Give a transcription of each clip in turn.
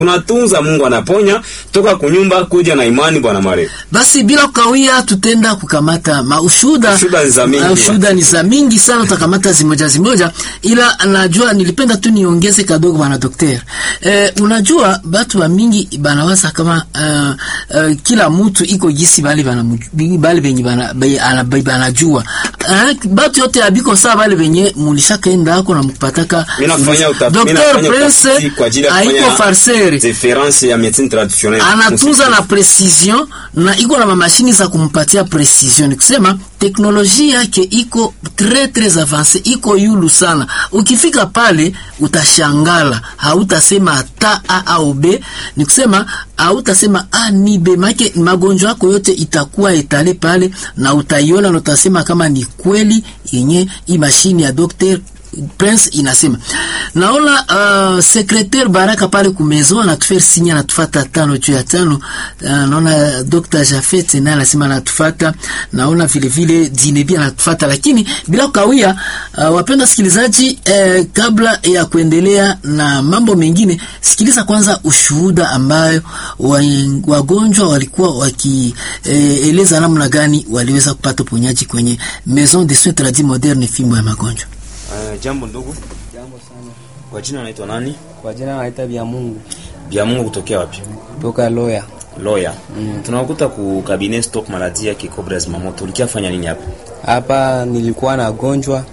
unatunza, Mungu anaponya. Toka kunyumba kuja na imani, bwana Mare. Basi bila kukawia, tutenda kukamata maushuda. Ushuda ni za mingi, Ushuda ni za mingi sana, utakamata zimoja zimoja, ila najua nilipenda tu niongeze kadogo bwana daktari. Eh, unajua batu wa mingi banawaza kama uh, uh, kila mtu iko gisi bali bana bali benye bana bana banajua uh, batu yote abiko sawa, bali benye mulishakaenda hako na mkupataka Mimi nafanya utafiti, mimi Dr. nafanya Prince utafiti kwa ajili ya haiko kufanya farceur difference ya médecine traditionnelle. anatunza na precision na iko na mamashini za kumpatia precision. Ni kusema teknolojia yake iko très très avance, iko yulu sana. Ukifika pale utashangala, hautasema hata a au b, ni kusema hautasema a ni b, make magonjwa yako yote itakuwa etale pale na utaiona na utasema kama ni kweli yenye hii mashini ya Dr. Prince inasema naona uh, secretaire Baraka pale kumezo anatufere sinya anatufata tano juu ya tano. Uh, naona Dr. Jafet naye anasema anatufata, naona vile vile Dinebi anatufata, lakini bila kukawia, uh, wapenda sikilizaji, eh, kabla ya kuendelea na mambo mengine, sikiliza kwanza ushuhuda ambayo wa, wagonjwa walikuwa wakieleza eh, namna gani waliweza kupata uponyaji kwenye Maison de Soins Tradis Moderne fimbo ya magonjwa. Uh, jambo ndugu. Jambo sana. Kwa jina naitwa nani? Kwa jina naita Bya Mungu Bya Mungu kutokea wapi? toka Loya. Lawyer. Mm. Tunakuta ku cabinet stock maladie ya Kikobra Zimamoto. Ulikiafanya nini hapa? Hapa nilikuwa nagonjwa,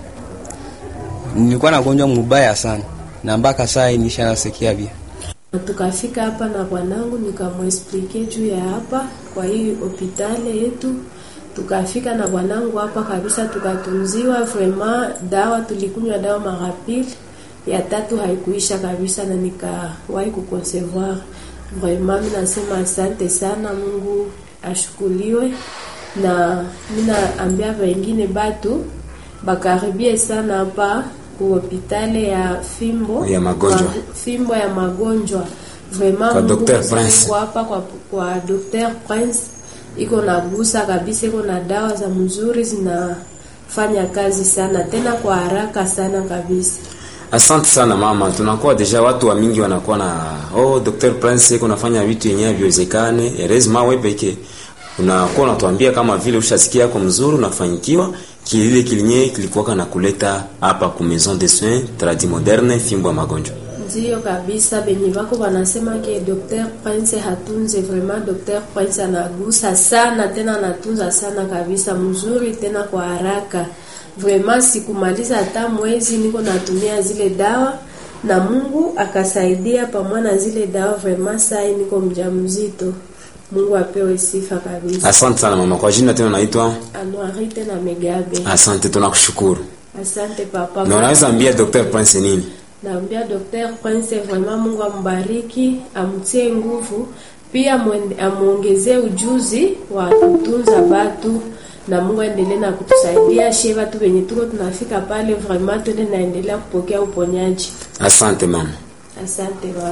nilikuwa nagonjwa mubaya sana, na mpaka saa hii nishanasikia bia. Tukafika hapa na bwanangu nikamwesplike juu ya hapa kwa hii hospitali yetu. Tukafika na bwanangu hapa kabisa, tukatunziwa vraiment. Dawa tulikunywa dawa mara pili, ya tatu haikuisha kabisa, na nikawahi kuconcevoir. Vraiment mimi nasema asante sana, Mungu ashukuliwe, na mimi naambia wengine batu bakaribie sana hapa ku hospitali ya fimbo Ya magonjwa. kwa- fimbo ya magonjwa vraiment Kwa Mungu Dr. asifiwe Prince. kwa hapa kwa, kwa Dr. Prince iko na gusa kabisa, iko na dawa za mzuri zinafanya kazi sana tena kwa haraka sana kabisa. Asante sana mama, tunakuwa deja watu wa mingi wanakuwa na oh, Dr. Prince iko nafanya vitu yenyewe viwezekane. Erezma wewe peke unakuwa unatuambia kama vile ushasikia yako mzuri unafanyikiwa kilile kilinye kilikuwa na kuleta hapa ku Maison de Soins Tradis Moderne fimbo ya magonjwa. Ndiyo kabisa, benye bako banasema ke Dr. Prince hatunze vraiment. Dr. Prince anagusa sana tena anatunza sana kabisa, mzuri tena kwa haraka vraiment. Sikumaliza hata mwezi niko natumia zile dawa na Mungu akasaidia pamoja na zile dawa vraiment. Saa hii niko mjamzito, Mungu apewe sifa kabisa. Asante sana mama, kwa jina tena naitwa Anuari tena Megabe, Asante, tunakushukuru. asante papa. Na unaweza ambia Dr. Prince nini? Naambia Dr. Prince vraiment Mungu ambariki, amtie nguvu, pia mwende- amuongezee ujuzi wa kutunza batu na Mungu aendelee na kutusaidia shie batu wenye tuko tunafika pale vraiment tuende naendelea kupokea uponyaji. Asante mama. Asante baba.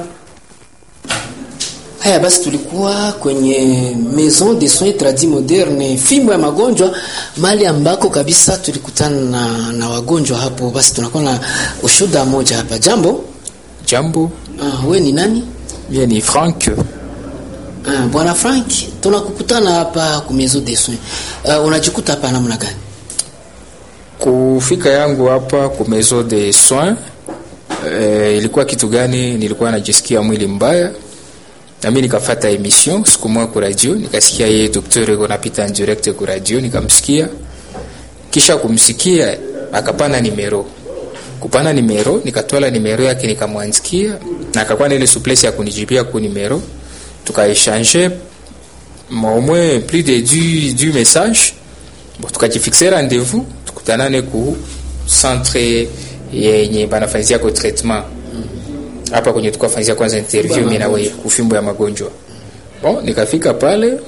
Haya basi, tulikuwa kwenye Maison de Soins Tradis Moderne, fimbo ya magonjwa, mahali ambako kabisa tulikutana na, na wagonjwa hapo. Basi tunakuwa na ushuda moja hapa. Jambo, Jambo, uh, we ni nani? mie ni Frank. Uh, bwana Frank, tunakukutana hapa ku Maison de Soins. Uh, unajikuta hapa namna gani? Kufika yangu hapa ku maison de soins eh, ilikuwa kitu gani? Nilikuwa najisikia mwili mbaya, na mimi nikafata emission siku moja ku radio, nikasikia yeye daktari yuko napita en direct ku radio, nikamsikia. Kisha kumsikia akapana nimero, kupana nimero, nikatwala nimero yake nikamwandikia, na akakuwa na ile souplesse ya kunijibia ku nimero, tukaechange au moins plus de du, du message bon, tukajifixe rendez-vous tukutanane ku centre yenye banafanyizia ko traitement hapa kwenye tukafanyizia kwanza interview mimi na wewe kufimbo ya magonjwa bon nikafika pale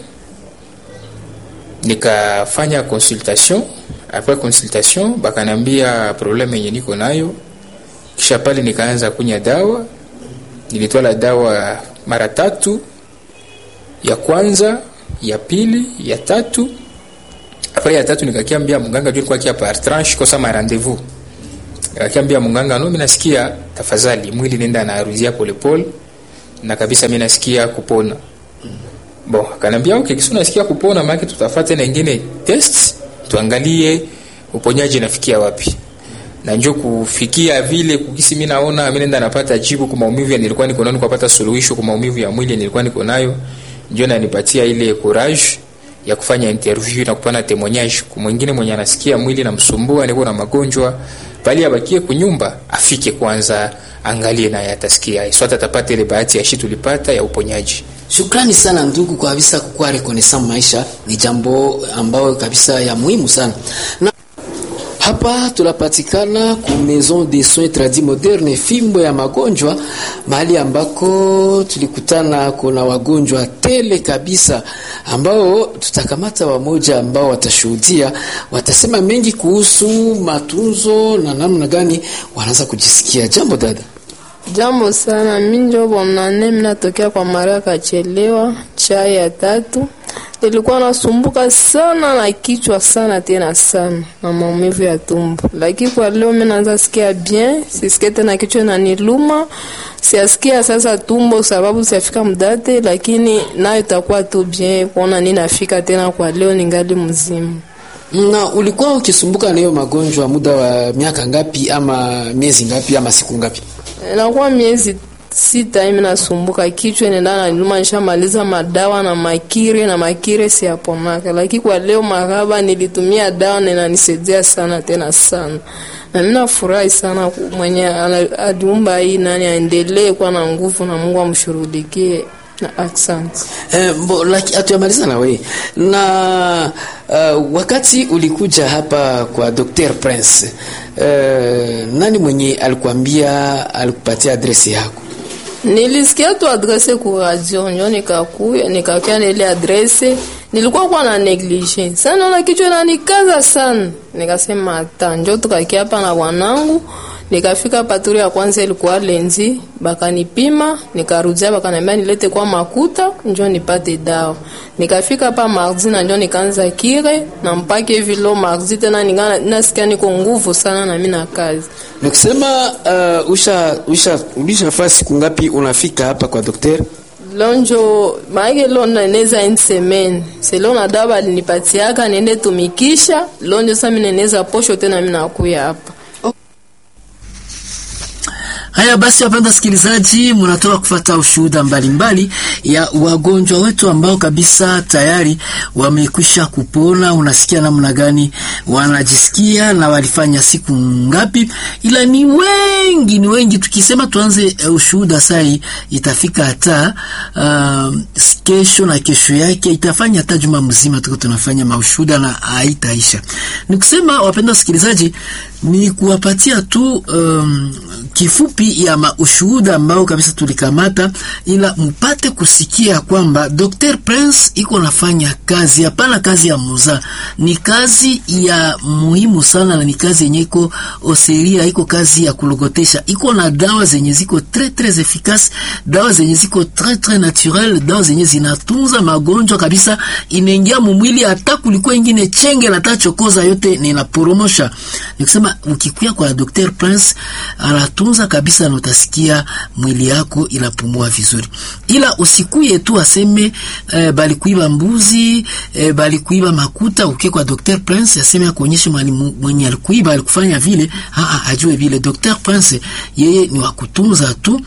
nikafanya consultation après consultation bakanambia problème yenye niko nayo kisha pale nikaanza kunya dawa nilitwala dawa mara tatu ya kwanza ya pili ya tatu apres ya tatu nikakiambia mganga juu nilikuwa kia par tranche kosa ma rendez-vous nikakiambia mganga no mimi nasikia tafadhali mwili nenda naaruzia polepole na kabisa mimi nasikia kupona bon akanambia okay kisi unasikia kupona maana tutafata na ingine test tuangalie uponyaji nafikia wapi na njo kufikia vile kukisi mimi naona mimi nenda napata jibu kwa maumivu ya nilikuwa niko nayo kupata suluhisho kwa maumivu ya mwili nilikuwa niko nayo ndio nanipatia ile courage ya kufanya interview na kupana témoignage kwa mwingine mwenye anasikia mwili namsumbua niko na magonjwa bali abakie kunyumba afike kwanza angalie naye atasikia swata atapata ile bahati ya shi tulipata ya uponyaji Shukrani sana ndugu, kwa kabisa kukuwa rekonesan maisha ni jambo ambayo kabisa ya muhimu sana na hapa tunapatikana ku Maison de Soins Tradis Moderne, fimbo ya magonjwa, mahali ambako tulikutana kuna wagonjwa tele kabisa, ambao tutakamata wamoja ambao watashuhudia, watasema mengi kuhusu matunzo na namna gani wanaanza kujisikia. Jambo dada. Jambo sana, mi njo bonane, mi natokea kwa Maria Kachelewa, chai ya tatu. Nilikuwa nasumbuka sana na kichwa sana tena sana na maumivu ya tumbo, lakini kwa leo mi naanza sikia bien, sisikie tena kichwa inaniluma, siasikia sasa tumbo sababu siafika mdate, lakini nayo itakuwa tu bien kuona ninafika tena kwa leo ningali mzima. Na ulikuwa ukisumbuka na hiyo magonjwa muda wa miaka ngapi ama miezi ngapi ama siku ngapi? Inakuwa miezi sita hivi nasumbuka kichwa inaenda na niluma, nishamaliza madawa na makire na makire siyaponaka, lakini kwa leo maraba nilitumia dawa na inanisaidia sana tena sana, na mimi nafurahi sana mwenye aliumba hii nani aendelee kuwa na nguvu na Mungu amshurudikie na asante. Eh, mbo, laki, atuyamaliza na we na uh, wakati ulikuja hapa kwa Dr. Prince uh, nani mwenye alikuambia alikupatia adresi yako? Nilisikia tu adrese ku radio njo nikakuya nikakia na ile adrese, nilikuwa kwa na neglige sana, naona kichwa inanikaza sana, nikasema hata njo tukakia hapa na bwanangu nikafika paturi ya kwanza ilikuwa lenzi, bakanipima nikarudia, bakaniambia nilete kwa makuta njo nipate dawa. Nikafika pa mardi na njo nikaanza kire na mpaka hivi leo mardi tena ningana nasikia niko nguvu sana na mimi na kazi. Nikusema uh, usha usha ulishafaa siku ngapi unafika hapa kwa daktari? Leo njo maake leo naneza une semaine. Selo na dawa alinipatiaka niende tumikisha. Leo njo sasa mimi neneza posho tena mimi nakuya hapa. Haya basi, wapenda sikilizaji, mnatoka kufata ushuhuda mbalimbali ya wagonjwa wetu ambao kabisa tayari wamekwisha kupona. Unasikia namna gani wanajisikia na walifanya siku ngapi? Ila ni wengi, ni wengi. Tukisema tuanze uh, ushuhuda sai itafika hata uh, kesho na kesho yake itafanya hata juma mzima tuko tunafanya maushuhuda na haitaisha. Nikusema wapenda wasikilizaji, ni kuwapatia tu um, kifupi ya maushuhuda ambao kabisa tulikamata, ila mpate kusikia kwamba Dr. Prince iko nafanya kazi, hapana kazi ya muza, ni kazi ya muhimu sana, na ni kazi yenye iko oseria, iko kazi ya kulogotesha, iko na dawa zenye ziko tres tres efficace, dawa zenye ziko tres tres naturel, dawa zenye zinatunza magonjwa kabisa, inaingia mumwili, hata kulikuwa ingine chenge na tachokoza yote ninaporomosha. Nikusema ukikuya kwa Dr. Prince anatunza kabisa na utasikia mwili yako inapumua vizuri, ila usikuye tu aseme eh, bali kuiba mbuzi eh, bali kuiba makuta. Ukie kwa Dr. Prince aseme akuonyeshe mwenye alikuiba alikufanya vile, aa, ajue vile. Dr. Prince yeye ni wa kutunza tu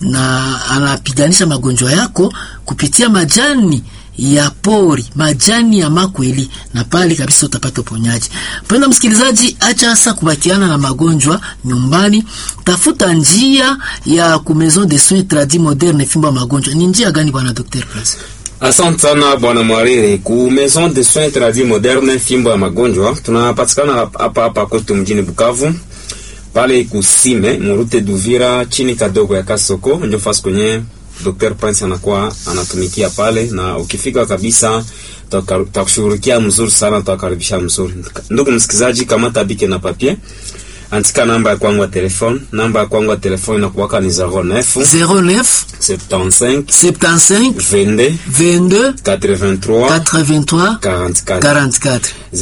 na anapiganisha magonjwa yako kupitia majani ya pori, majani ya makweli, na pale kabisa utapata uponyaji. Mpenda msikilizaji, acha hasa kubakiana na magonjwa nyumbani, tafuta njia ya ku Maison de Soins Tradis Moderne, fimbo ya magonjwa. Ni njia gani bwana Dr. Prince? Asante sana bwana Mwariri. Ku Maison de Soins Tradis Moderne, fimbo ya magonjwa, tunapatikana hapa hapa kwetu mjini Bukavu pale kusime murute Duvira chini kadogo ya Kasoko, ndio fasi kwenye Dr. Prince anakuwa anatumikia pale, na ukifika kabisa tutakushughulikia mzuri sana, tutakaribisha mzuri. Ndugu msikizaji, kama tabike na papie andika namba ya kwangu ya telefone namba ya kwangu ya telefone inakuwaka ni 09 09 75 75 22 22 83 83 44 44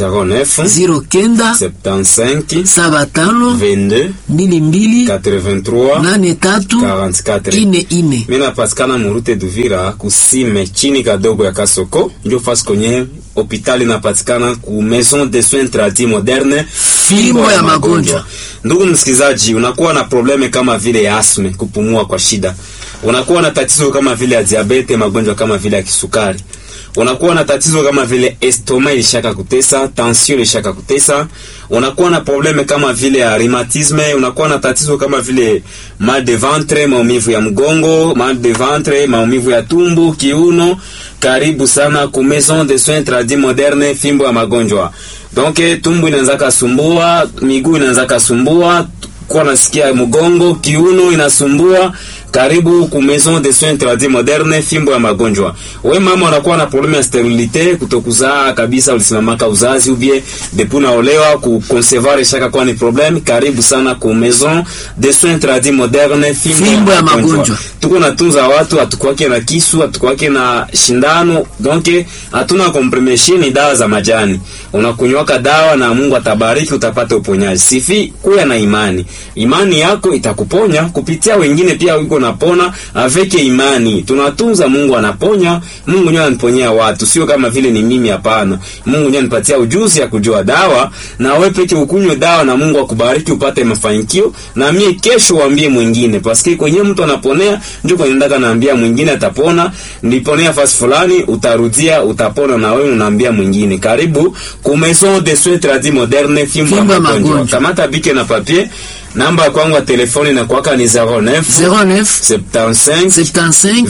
09 09 75 saba tano 22 mbili mbili 83 nane tatu 44 ine ine mi napatikana murute Duvira kusime chini kadogo ya Kasoko, ndio fasi kwenye hopitali inapatikana ku Maison de Soins Tradis Moderne, Fimbo ya magonjwa. Ndugu msikilizaji, unakuwa na probleme kama vile ya asme, kupumua kwa shida, unakuwa na tatizo kama vile ya diabete, magonjwa kama vile ya kisukari unakuwa na tatizo kama vile estoma ilishaka kutesa, tension ilishaka kutesa, unakuwa na probleme kama vile ya rhumatisme, unakuwa na tatizo kama vile mal de ventre, maumivu ya mgongo, mal de ventre, maumivu ya tumbo, kiuno. Karibu sana ku Maison de Soins Tradis Moderne, fimbo ya magonjwa. Donc tumbo inaanza kasumbua, miguu inaanza kasumbua, kwa nasikia mgongo, kiuno inasumbua karibu ku Maison de Soins Tradis Moderne, fimbo ya magonjwa. We mama unakuwa na problème ya sterilite, kutokuzaa kabisa, ulisimamaka uzazi ubie depuis unaolewa, ku concevoir shaka kwa ni problème, karibu sana ku Maison de Soins Tradis Moderne, fimbo, Fimbo ya magonjwa. Tuko natunza watu, hatukwake na kisu, hatukwake na shindano, donc hatuna compremission, ni dawa za majani. Unakunywaka dawa na Mungu atabariki, utapata uponyaji. Sifi kuya na imani, imani yako itakuponya kupitia wengine pia wiko napona aveke imani. Tunatunza, Mungu anaponya. Mungu ndiye anaponyea watu, sio kama vile ni mimi. Hapana, Mungu ndiye anipatia ujuzi ya kujua dawa, na wewe peke ukunywe dawa na Mungu akubariki upate mafanikio, na mie kesho waambie mwingine, paske kwenye mtu anaponea ndio kwenye ndaka naambia mwingine atapona. Niliponea fasi fulani, utarudia utapona, na wewe unaambia mwingine. Karibu ku Maison de Soins Tradis Moderne, fimbo ya Fimbo ya magonjwa. magonjwa. Kamata bike na papier, namba ya kwangu ya telefoni na kwaka ni 09 09 75 75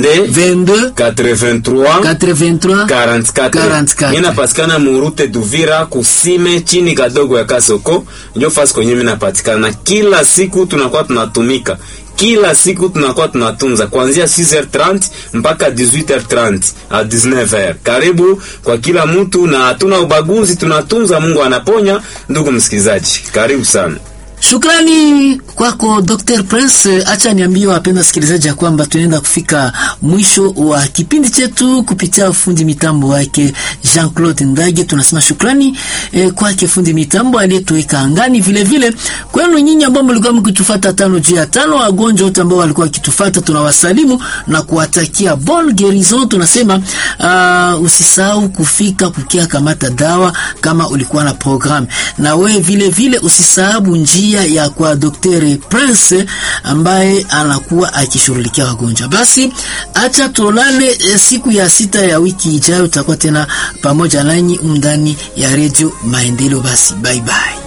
22 22 83 83 44 44. Mimi napatikana murute Duvira kusime chini kadogo ya Kasoko, ndio fasi kwenye mimi napatikana. Kila siku tunakuwa tunatumika, kila siku tunakuwa tunatunza kuanzia 6h30 mpaka 18h30 a 19h. Karibu kwa kila mtu na hatuna ubaguzi, tunatunza, Mungu anaponya. Ndugu msikilizaji, karibu sana. Shukrani kwako Dr. Prince. Acha niambie wapenda wasikilizaji ya kwamba tunaenda kufika mwisho wa kipindi chetu kupitia fundi mitambo wake Jean-Claude Ndage. Tunasema shukrani eh, kwake fundi mitambo aliyetuweka angani, vile vile kwenu nyinyi ambao mlikuwa mkitufuata tano juu ya tano, wagonjwa wote ambao walikuwa wakitufuata, tunawasalimu na kuwatakia bon guérison. Tunasema uh, usisahau kufika kukia kamata dawa kama ulikuwa na program, na we vile vile usisahau njia ya kwa Dr. Prince ambaye anakuwa akishughulikia wagonjwa. Basi acha tolale eh, siku ya sita ya wiki ijayo, tutakuwa tena pamoja nanyi ndani ya redio Maendeleo. Basi bye bye.